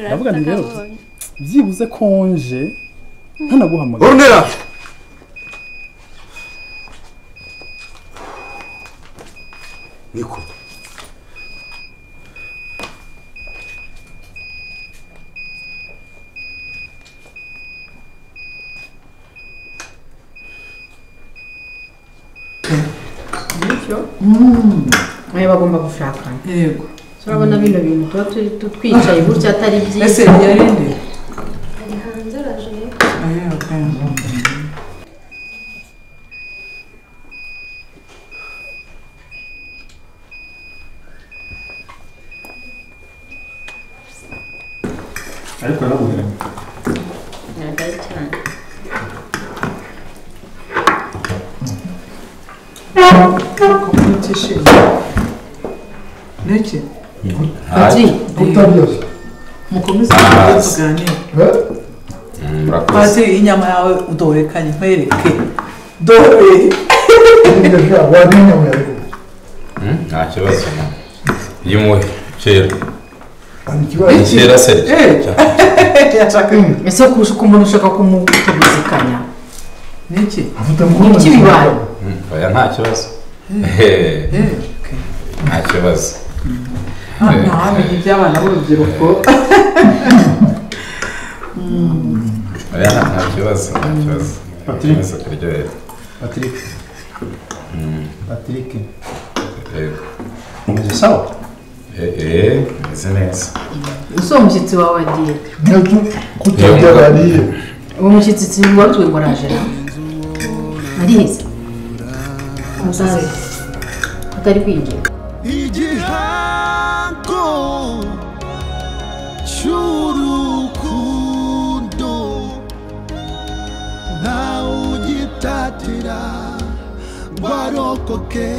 ndavuga nti rero byibuze konje ntanaguhamagara urunera niko bityo nawe bagomba gushakana yego turabona bino bintu tuba turi- tu- twicaye gutya atari ese byiza yarinde ari hanze araje rero ariko yarabubera ntabwo ari cyane kumutishimye niki Ati, utabyoza mukomeze kugira tuganire murakoze pati inyama yawe udorekanye nkwereke dore neza wamenya muyago Mm, nta kibazo yimuhe kera hari ikibazo ni kera serge yashaka ese ku- ku muntu ushaka kumutuguzikanya niki afata mu kubona Iki bibaye. Mm, oya nta kibazo Eh, okay. nta kibazo nta wamenya iby'abana b'urubyiruko oya nta nta kibazo nta kibazo ikomeza kuryohera patrick patrick yego umeze sawa Eh, eh meze neza ese uwo mushyitsi wawe agiye nabyo kutabyo Yumva. bariye uwo mushyitsi wabwiwe ngo araje nawe ariheze umusaza atari kwinjira igihango cy'urukundo ntawe ugitatira ngo arokoke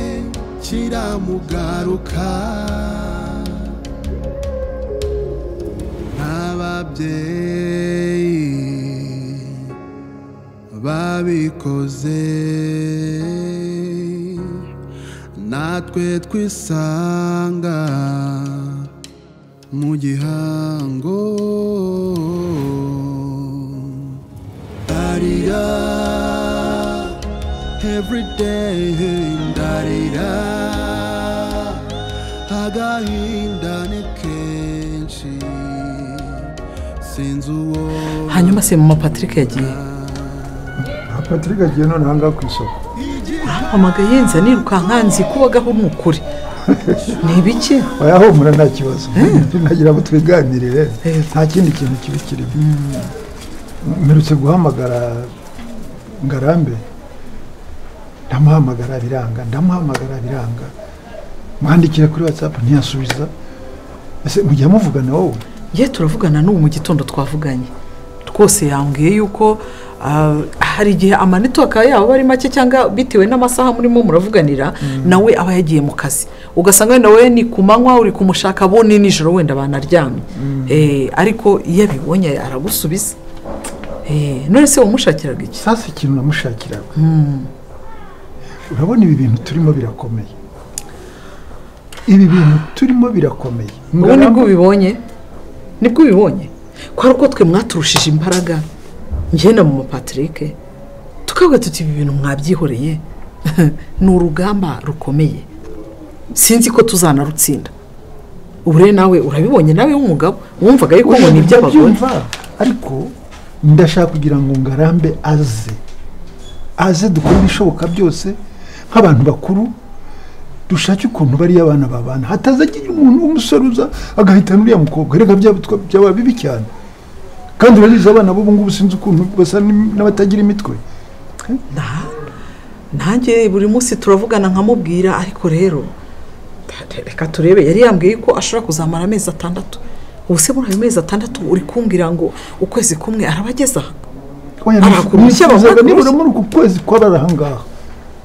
kiramugaruka n'ababyeyi babikoze natwe twisanga mu gihango ndarira everyday ndarira agahinda ni kenshi sinzi uwo hanyuma se mama patrick yagiye aha patrick agiye none aha ngaha ku isoko ampamagaye yenza nirukanka nzi ko wagaho ni ukuri ni ibiki wayahumura nta kibazo nagira ngo twiganirire Eh. nta kindi kintu kibi kirimo mperutse guhamagara ngarambe ndamuhamagara biranga ndamuhamagara biranga mwandikira kuri watsapu ntiyasubiza ese mujya muvugana wowe ye turavugana n'ubu mu gitondo twavuganye rwose yambwiye yuko ah, hari igihe amanetiwaka yabo ari make cyangwa bitewe n'amasaha murimo muravuganira nawe aba yagiye mu kazi ugasanga wenda wowe ni ku manywa uri kumushaka bo ni nijoro wenda banaryamye Eh, ariko iyo abibonye aragusubiza Eh, none se wamushakiraga iki sasa ikintu namushakiraga urabona ibi bintu turimo birakomeye ibi bintu turimo birakomeye ubu nibwo Ngarambe- ubibonye nibwo ubibonye ko ari uko twe mwaturushije imbaraga ngenda mu mupatirike tukavuga tuti ibi bintu mwabyihoreye ni urugamba rukomeye sinzi ko tuzanarutsinda ubu rero nawe urabibonye nawe w'umugabo wumvaga yuko ngo ni iby'abagore Ndabyumva, ariko ndashaka kugira ngo ngarambe aze aze dukore ibishoboka byose nk'abantu bakuru dushake ukuntu bariya abana babana hataza agira umuntu w'umusore uza agahitana uriya mukobwa reka byaba twa- byaba bibi cyane kandi urabizi abana b'ubu ngubu sinzi ukuntu basa n'im- n'abatagira imitwe Nta- nanjye buri munsi turavugana nkamubwira ariko rero reka turebe yari yambwiye ko ashobora kuzamara amezi atandatu ubu se muri ayo mezi atandatu uri kumbwira ngo ukwezi kumwe araba ageze aha Oya, Arakuru nifuzaga cy'abakuru. nibura muri uku kwezi kwaba ari ahangaha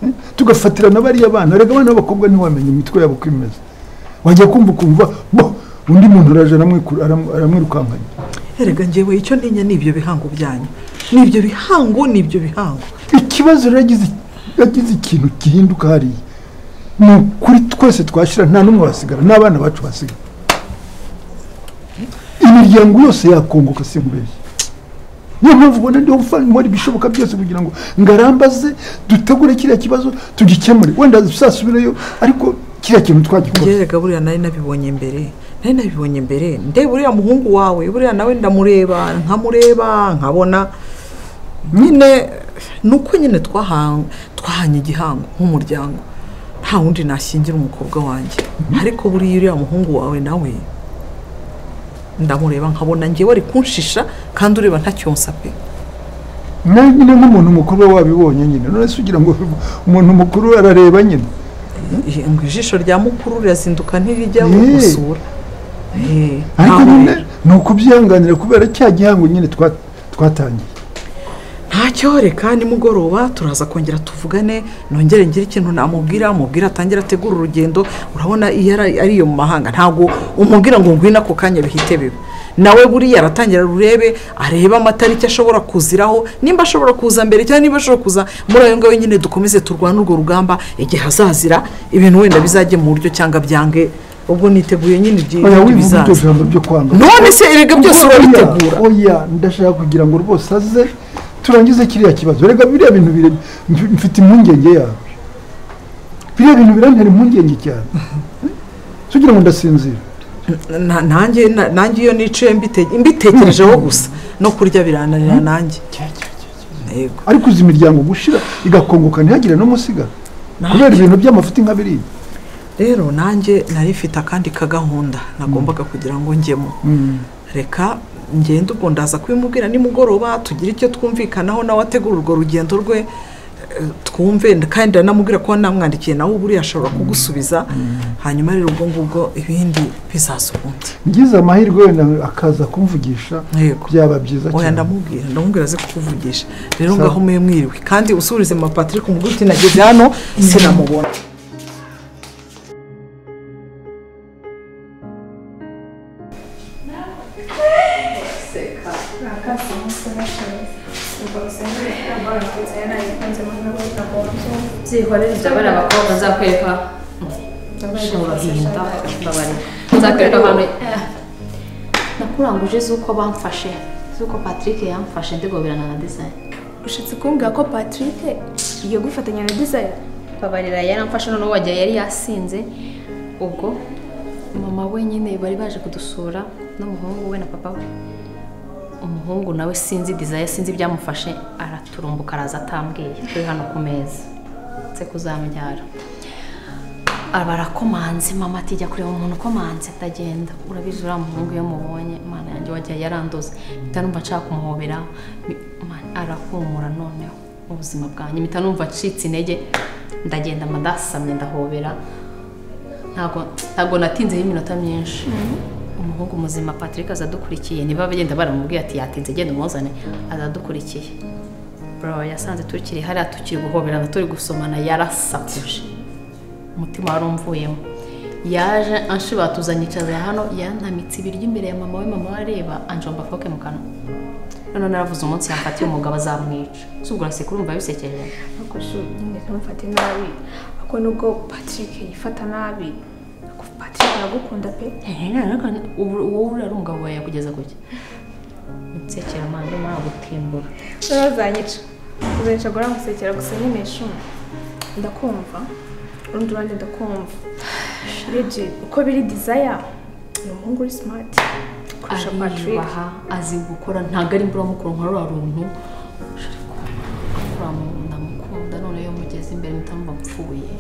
Eh, tugafatira na bariya bana reka abana b'abakobwa ntiwamenya imitwe yabo uko imeze wajya kumva ukumva bo undi muntu araje aramwiku- aram- aramwirukankanya erega ngewe icyo ntinya ni ibyo bihango byanyu ni ibyo bihango ni ibyo bihango ikibazo rero yagize yagize ikintu gihinduka hariya ni ukuri twese twashyira nta n'umwe wasigara n'abana bacu basigara imiryango yose yakongoka si nkubeshye niyo mpamvu ubona ndiho gufana ibishoboka byose kugira ngo ngarambaze dutegure kiriya kibazo tugikemure wenda tuzasubirayo ariko kiriya kintu twagikora ngerega buriya nari nabibonye mbere nari nabibonye mbere ndeba uriya muhungu wawe buriya nawe ndamureba nkamureba nkabona nyine ni uko nyine twahan- twahanye igihango nk'umuryango nta wundi nashyingira umukobwa wanjye ariko buriya uriya muhungu wawe nawe ndamureba nkabona ngewe ari kunshisha kandi ureba ntacyonsa pe nawe nyine nk'umuntu mukuru we wabibonye nyine none se ugira ngo umuntu mukuru we arareba nyine Eh, ngo ijisho rya mukuru rirazinduka ntirijya Eh. gusura Eh, ariko ntaho nyine rero. ni ukubyihanganira kubera cya gihango nyine twa- twatangiye ntacyo reka nimugoroba turaza kongera tuvugane nongere ngire ikintu namubwira mubwira atangire ategura urugendo urabona iyo ari ari iyo mu mahanga ntabwo umubwira ngo ngwino ako kanya bihite biba nawe buriya aratangira rurebe arebe amatariki ashobora kuziraho nimba ashobora kuza mbere cyangwa niba ashobora kuza muri ayo ngayo nyine dukomeze turwane urwo rugamba igihe azazira ibintu wenda bizajye mu buryo cyangwa byange ubwo niteguye nyine ibyo oya ibindi wivuga iryo bizaza jambo ryo kwanga none se erega byose urabitegura Oya, oya ndashaka kugira ngo rwose aze turangize kiriya kibazo rega biriya bintu bire- mf- mfite impungenge yawe biriya bintu birantera impungenge cyane so ugira ngo ndasinzira Na- nanjye na- nanjye iyo niciye mbite- mbitekerejeho gusa no kurya birananira nanjye yego ariko uzi imiryango gushira igakongoka ntihagire n'umusiga kubera ibintu by'amafuti nka biriya rero nanjye nari mfite akandi kagahunda nagombaga kugira ngo njyemo reka ngende ubwo ndaza kubimubwira nimugoroba tugire icyo twumvikanaho nawe ategura urwo rugendo rwe eh, twumve kandi ndanamubwira ko namwandikiye nawe buriya ashobora kugusubiza hanyuma rero ubwo ngubwo ibindi bizaza ubundi ngize amahirwe wenda akaza kumvugisha yego byaba byiza oya cyane ndamubwira ndamubwira aze kukuvugisha rero Sawa. ngaho mwe mwiriwe kandi usubirize mama patrick umubwire uti nageze hano sinamubona byihorere ibyo bari abakobwa nzakwereka ushobora guhinda babarira nzakwereka abantu nakuranguje z'uko bamfashe z'uko patrick yamfashe ndigoberana na design ushatse kumbwira ko patrick iyo gufatanya na dizayini babarira yaramfashe noneho wagira yari yasinze ubwo mama we nyine bari baje kudusura n'umuhungu we na papa we umuhungu nawe sinzi dizayi sinzi ibyamufashe araturumbuka araza atambwiye turi hano ku meza nze kuzambyara barakomanze mama ati jya kureba umuntu ukomanze ndagenda urabizi uriya muhungu iyo mubonye imana yanjye wagiye yarandoze mpita numva nshaka kumuhobera mi- ma- arahumura noneho ubuzima bwanjye mpita numva acitse intege ndagenda madasamye ndahobera ntabwo ntabwo natinzeho iminota myinshi umuhungu muzima patrick aza adukurikiye niba bagenda baramubwiye ati yatinze genda umuzane aza adukurikiye bro yasanze tukiri hariya tukiri guhoberana turi gusomana yarasakuje umutima wari umvuyemo yaje anshobora tuzanyicaza hano yantamitse ibiryo imbere ya mama we mama we areba anjomba foke mu kanwa noneho naravuze umunsi yamfatiye umugabo azamwica ese ubwo uraseka urumva bisekeje ariko shuri nyine ntumfate nabi ariko nubwo patrick yifata nabi ariko patrick aragukunda pe ubu wowe uriya ari umugabo wawe yakugeza kuki nsekera manda urimo aragutimbura rero uzanyica uzanyica guhora musekera gusa nyine shuri ndakumva urundi ruhande ndakumva legit uko biri dizaya ni umuhungu uri smart kurusha patrick ariyubaha azi gukora ntabwo ari imvura mukuru nka ruriya runtu akora mu nda mukunda none iyo mugeze imbere mutamva mpfuye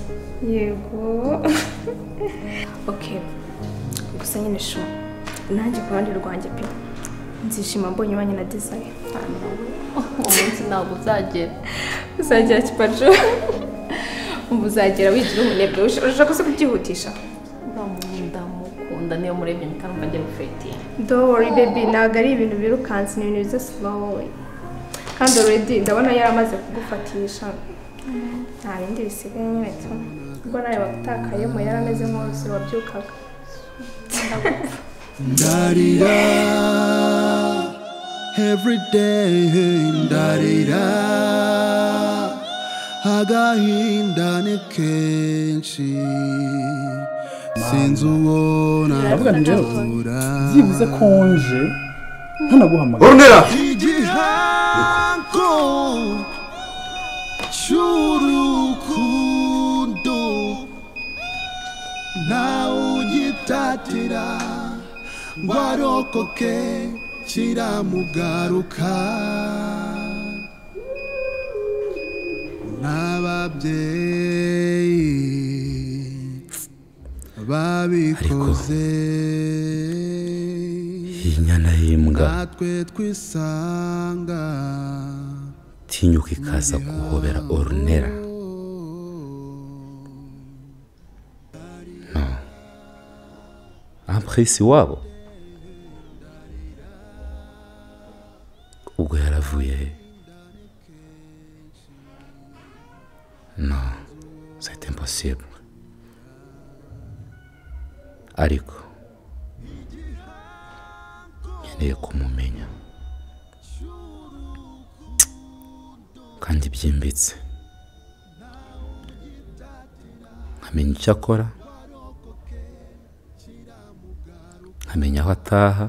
yego okay gusa nyine sho nanjye ku ruhande rwanjye pe nzishima mbonye umwanya na dizayi umunsi ntabwo uzagera uzagera kipajo ubu uzagera wigira umunebwe Ush- urashaka se kubyihutisha uriya mu nda mukunda niyo murebye mutamva agiye gufetinga don't worry baby ntabwo ari ibintu birukanse ni ibintu biza slow kandi already ndabona yaramaze kugufatisha nta bindi bisigaye nyine tu ubwo nawe wagutakayemo yarameze nk'uruzi wabyukaga Darira, every day darira, agahinda ni kenshi. sinzi uwo ndavuga nti rero nabura byibuze konje ntanaguhamagara urunera igihango cy'urukundo nawe ugitatira ngo arokoke kiramugaruka n'ababyeyi babikoze iyi nyana y'imbwa natwe twisanga tinyuka ikaza guhobera orunera no amprisi wabo ubwo yaravuye he no c'est impossible ariko nkeneye kumumenya kandi byimbitse nkamenya icyo akora nkamenya aho ataha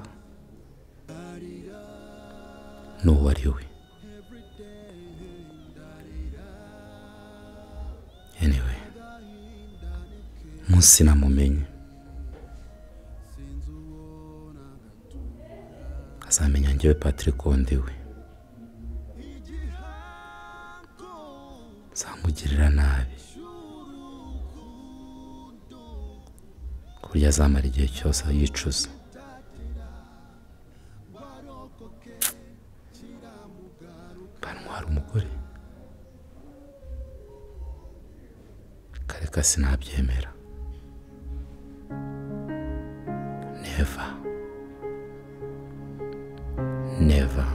n'uwo ari we anyway munsi namumenye azamenya njyewe patrick wundi we zamugirira nabi ku buryo azamara igihe cyose yicuza bantwara umugore kareka sinabyemera never never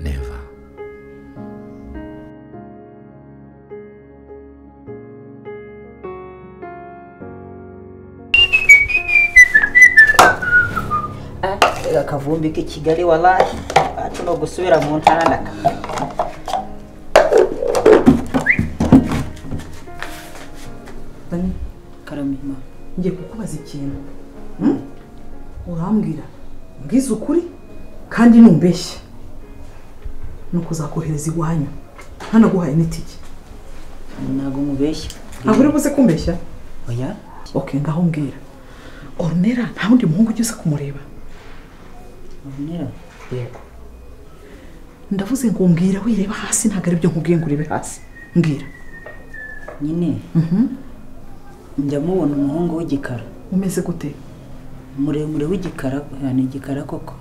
never akavumbi k'i kigali warayi wacu ni ugusubira mu ntara ndaka karamima ngiye kukubaza ikintu Hmm? urambwira mbwize ukuri kandi numbeshye ni ukuzakohereza iwanyu hanaguhaye n'itike ntabwo mubeshya ntabwo uri buze kumbeshya oya ok ngaho mbwira orunera nta wundi muhungu ugeze kumureba urunera yego ndavuze ngo mbwira wireba hasi ntabwo ari byo nkubwiye ngo urebe hasi mbwira nyine njya mubona umuhungu w'igikara umeze gute muremure w'igikara oya, ni igikara koko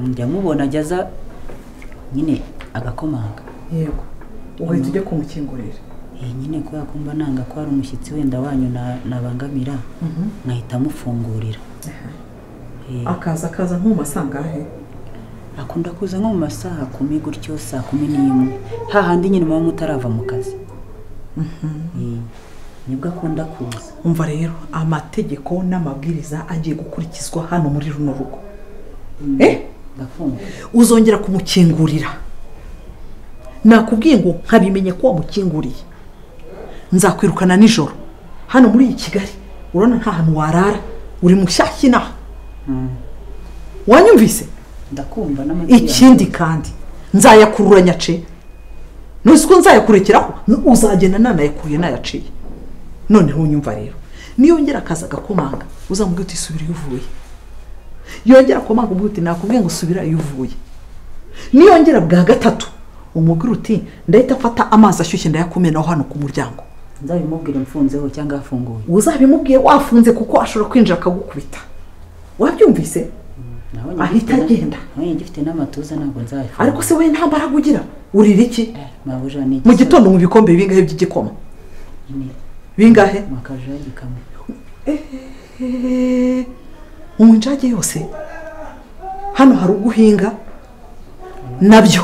njya mubona ajya aza nyine agakomanga yego ugahita ujya kumukingurira iyi nyine kubera ko mba nanga ko hari umushyitsi wenda wanyu na- nabangamira nkahita amufungurira Eh, akaza akaza nko mu masangahe akunda kuza nko mu masaha kumi gutyo saa kumi n'imwe hahandi nyine muba mutarava mu kazi Eh, nibwo akunda kuza umva rero amategeko n'amabwiriza agiye gukurikizwa hano muri runo rugo Eh? ndakumva uzongera kumukingurira nakubwiye ngo nkabimenya ko wamukinguriye nzakwirukana nijoro hano muri iyi kigali urabona nta hantu warara uri mushyashya inaha wanyumvise ndakumva n'amatwi ikindi kandi nzayakurura nyace ntuzi ko nzayakurekeraho uzagenda nanayakuye nayaciye noneho unyumva rero niyongera akaza agakomanga uzamubwira uti subira iyo uvuye yongera akomanga ubwo uti nakubwiye ngo subira iyo uvuye niyongera bwa gatatu umubwira uti ndahita mfata amazi ashyushye ndayakumenaho hano ku muryango nzabimubwira mfunzeho cyangwa afunguye uzabimubwiye wafunze kuko ashobora kwinjira akagukubita wabyumvise Nabonye Ahita gifite na- agenda. nabonye gifite n'amatuza ntabwo nzayafunga ariko se wowe nta mbaraga ugira urira iki mabuja ni mu gitondo mu bikombe bingahe by'igikoma Nyine, bingahe mwakaje y'igikamyo mu njage yose hano hari uguhinga nabyo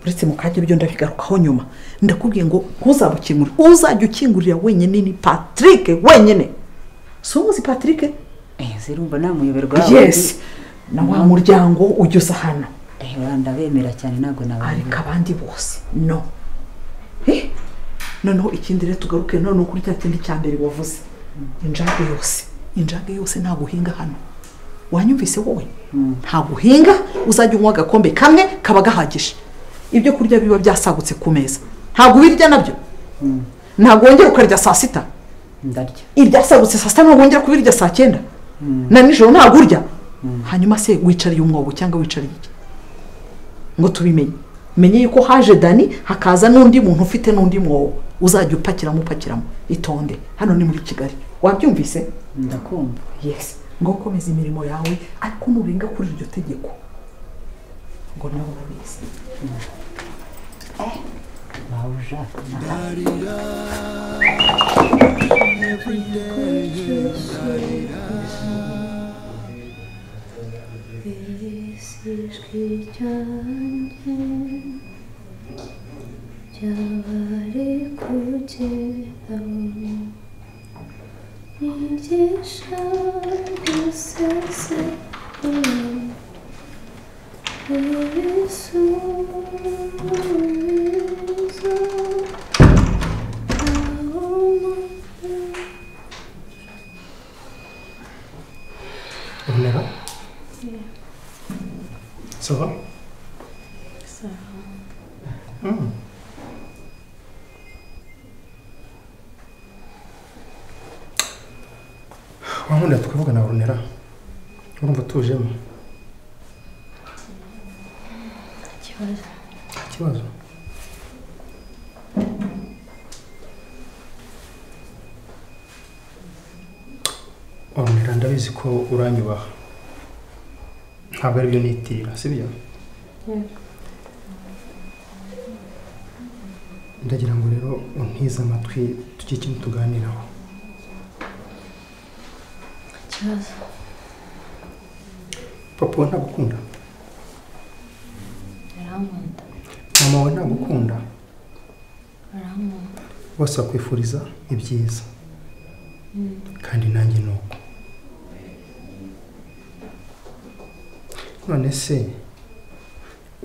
uretse mu kajya byo ndabigarukaho nyuma ndakubwiye ngo ntuzabukingurire uzajya ukingurira wenyine ni patrick wenyine si umuzi patrick Eh, zirumva namuyoberwa yes na wa muryango ugeze hano ndabemera cyane ntabwo nabantu ariko abandi bose no Eh, noneho ikindi rero tugaruke noneho kuri cya kindi cya mbere wavuze injage yose injage yose ntabwo uhinga hano wanyumvise wowe ntabwo uhinga uzajya unywa agakombe kamwe kaba gahagije ibyo kurya biba byasagutse ku meza ntabwo ubirya nabyo ntabwo wongera ukarya saa sita ndarya ibyasagutse saa sita ntabwo wongera kubirya saa cyenda na nijoro ntabwo urya hanyuma se wicariye umwobo cyangwa wicariye iki ngo tubimenye menye yuko haje dani hakaza n'undi muntu ufite n'undi mwobo uzajya upakiramo upakiramo itonde hano ni muri kigali wabyumvise ndakumva yesi ngo ukomeze imirimo yawe ariko nurenga kuri iryo tegeko ngo nawe urabizi bawuja ijwi ryanjye ryabari kugeraho nigisha gusesengura ibisubizo aho umuntu Urmera Ça va Hmm. wankunda tukavugana urunera urumva utujemo ikibazo nta kibazo urunera ndabizi ko uranyubaha ntabwo aribyo nitirira sibyo yego ndagira ngo rero untize amatwi tujye ikintu tuganiraho nta kibazo papa we ntagukunda arankunda mama we ntagukunda arankunda bose bakwifuriza ibyiza kandi nanjye ni uko none se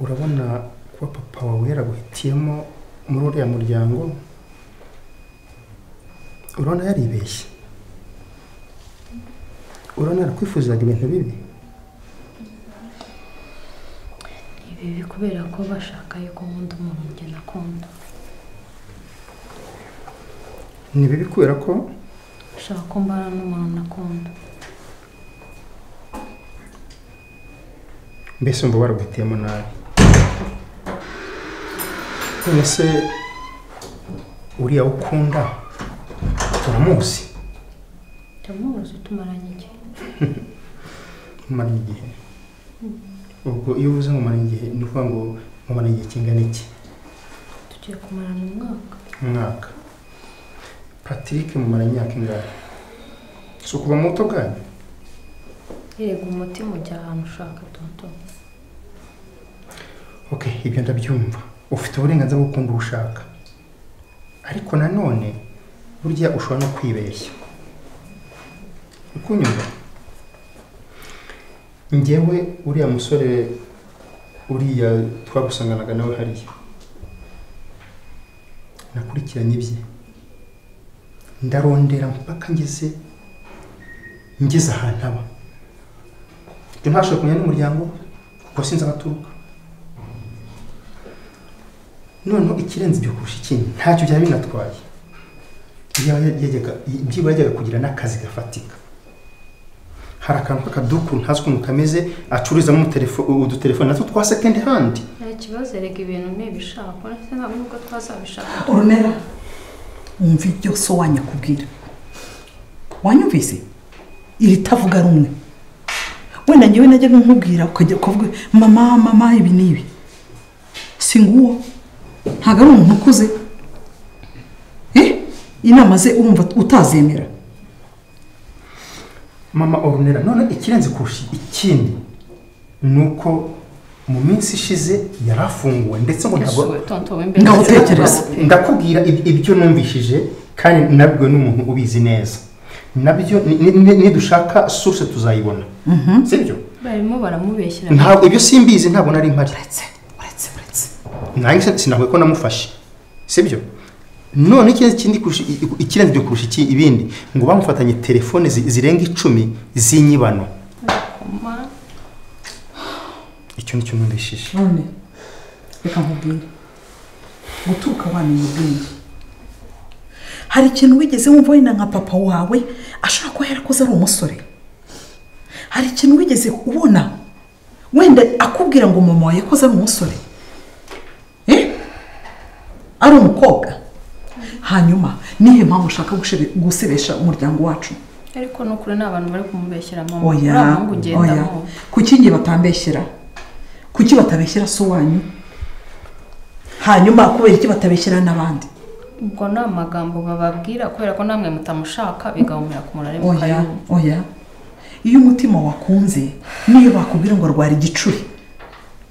urabona kuba papa wawe yaraguhitiyemo muri uriya muryango urabona yaribeshye urabona yarakwifurizaga ibintu bibi ni bibi kubera ko bashaka yuko nkunda umuntu njye nakunda ni bibi kubera ko bashaka ko mbana n'umuntu nakunda mbese wumva baraguhitiyemo nabi none se uriya wo ukunda uramuzi ndamuzi tumaranye igihe mumaranye igihe ubwo iyo uvuze mumaranye igihe ni ukuvuga ngo mumaranye igihe kingana iki tugiye kumarana umwaka umwaka patrick mumaranye imyaka ingahe si ukuva muto bwanyu yego umutima ujya ahantu ushaka toto ok ibyo ndabyumva ufite uburenganzira bwo gukunda uwo ushaka ariko nanone burya ushobora no kwibeshya ukunyumva njyewe uriya musore uriya twagusanganaga nawe hariya nakurikiranye ibye ndarondera mpaka ngeze ngeze ahantu aba ibyo ntashobora kumenya n'umuryango kuko sinzi abaturuka noneho ikirenze ibyo kurusha ikindi ntacyo byaba binatwaye Iyo yajyaga- byibura yajyaga kugira n'akazi gafatika hari akantu k'akaduku ntazi ukuntu kameze acururizamo umutelefo- udutelefone natwo twa sekendi handi nta kibazo erega ibintu ntibishaka uretse ntabwo nubwo twazabishaka urunera wumva ibyo so wanyakubwira wanyumvise iri tavuga rumwe wenda njyewe najyaga nkubwira ukajya ukavuga mama mama ibi ni ibi si nguwo ntabwo ari umuntu ukuze Eh, inama ze urumva utazemera mama orunera none ikirenze kurusha ikindi ni uko mu minsi ishize yari afunguwe ndetse ngo ntabwo toto we mbere Ngaho utekereza. ndakubwira ib- ibyo numvishije kandi nabwo n'umuntu ubizi neza nabyo ni- ni- ni- nidushaka source tuzayibona sibyo barimo baramubeshyira ntabwo ibyo simbizi ntabwo nari mpari uretse uretse uretse nanjye sinakwiye ko namufashe sibyo none ikindi kurusha- i- i- ikirenze ibyo kurusha iki ibindi ngo bamufatanye telefone zi- zirenga icumi z'inyibano icyo ni cyo numvishije none reka nkubwire guturuka wamenya ubwenge hari ikintu wigeze wumva wenda nka papa wawe ashobora kuba yarakoze ari umusore hari ikintu wigeze ubona wenda akubwira ngo mama wawe yakoze ari umusore Eh? ari umukobwa hanyuma nihe mpamvu ushaka gushebe- gusebesha umuryango wacu ariko ni ukuri ni abantu bari kumubeshyera mama uriya oya muhungu oya ugendamo kuki nge batabeshyera kuki batabeshyera se wanyu hanyuma kubera iki batabeshyera n'abandi ubwo ni amagambo bababwira kubera ko namwe mutamushaka bigahumira ku murari oya mukayumva oya iyo umutima wakunze niyo bakubwira ngo rwara igicuri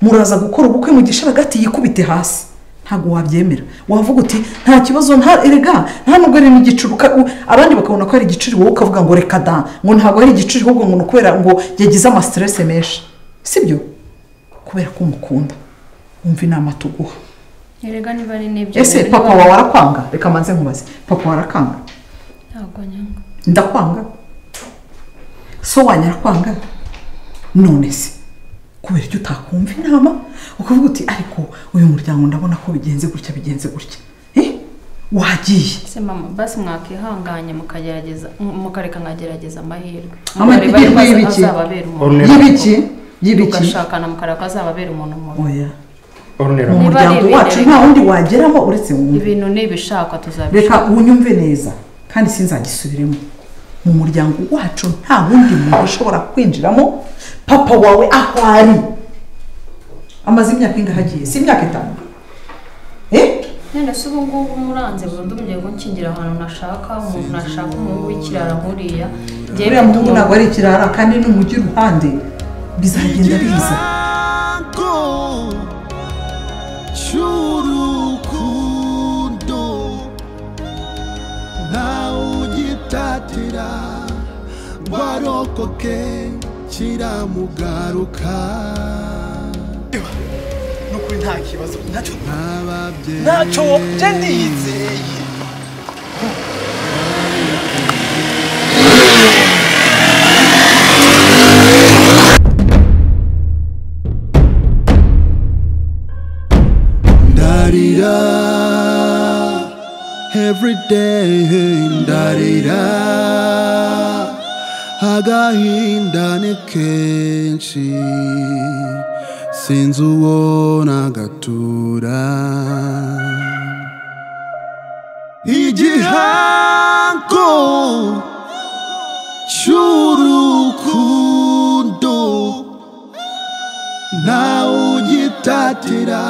muraza gukora ubukwe mu gisharagati yikubite hasi ntabwo wabyemera wavuga uti nta kibazo nta erega nta nubwo ari n'igicuri uka- u- abandi bakabona ko ari igicuri wowe ukavuga ngo reka da ngo ntabwo ari igicuri ahubwo ngo ni ukubera ngo yagize amasiterese menshi sibyo kubera ko umukunda wumva inama tuguha erega niba ari n'ibyo ese niba- papa wawe arakwanga reka manze nkubaze papa wawe arakwanga ntabwo nyanga ndakwanga so wanyu arakwanga none se kubera icyo utakumva inama ukavuga uti ariko uyu muryango ndabona ko bigenze gutya bigenze gutya Eh? wagiye ese mama basi mwakihanganye mukagerageza mukareka nkagerageza amahirwe Amahirwe Mukareba y'ibiki? azababera umuntu Y'ibiki? Y'ibiki? mugashakana mukareba ko azababera umuntu mubi oya orunera mu Niba ari muryango ibintu wacu reka- nta wundi wageramo uretse wumve ibintu nibishakwa reka tuzabishaka unyumve neza kandi sinzagisubiremo mu muryango wacu nta wundi muntu ushobora kwinjiramo papa wawe aho ari amaze imyaka ingahe agiye si imyaka itanu none se ubu ngubu muranze burundu mugiye gukingira ahantu nashaka umuntu nashaka umuhungu w'ikirara nkuriya Njyewe uriya muhungu ntabwo ari ikirara kandi ni umujyi iruhande bizagenda biza Go cy'urukundo ntawugitatira ngo arokoke kiramugaruka n'ukuri nta kibazo ntacyo n'ababyeyi ntacyo nje ndiyizeye ndarira every day ndarira agahinda ni kenshi sinzi uwo nagatura igihango cy'urukundo ntawugitatira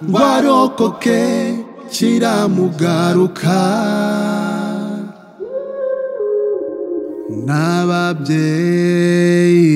ngo arokoke kiramugaruka n'ababyeyi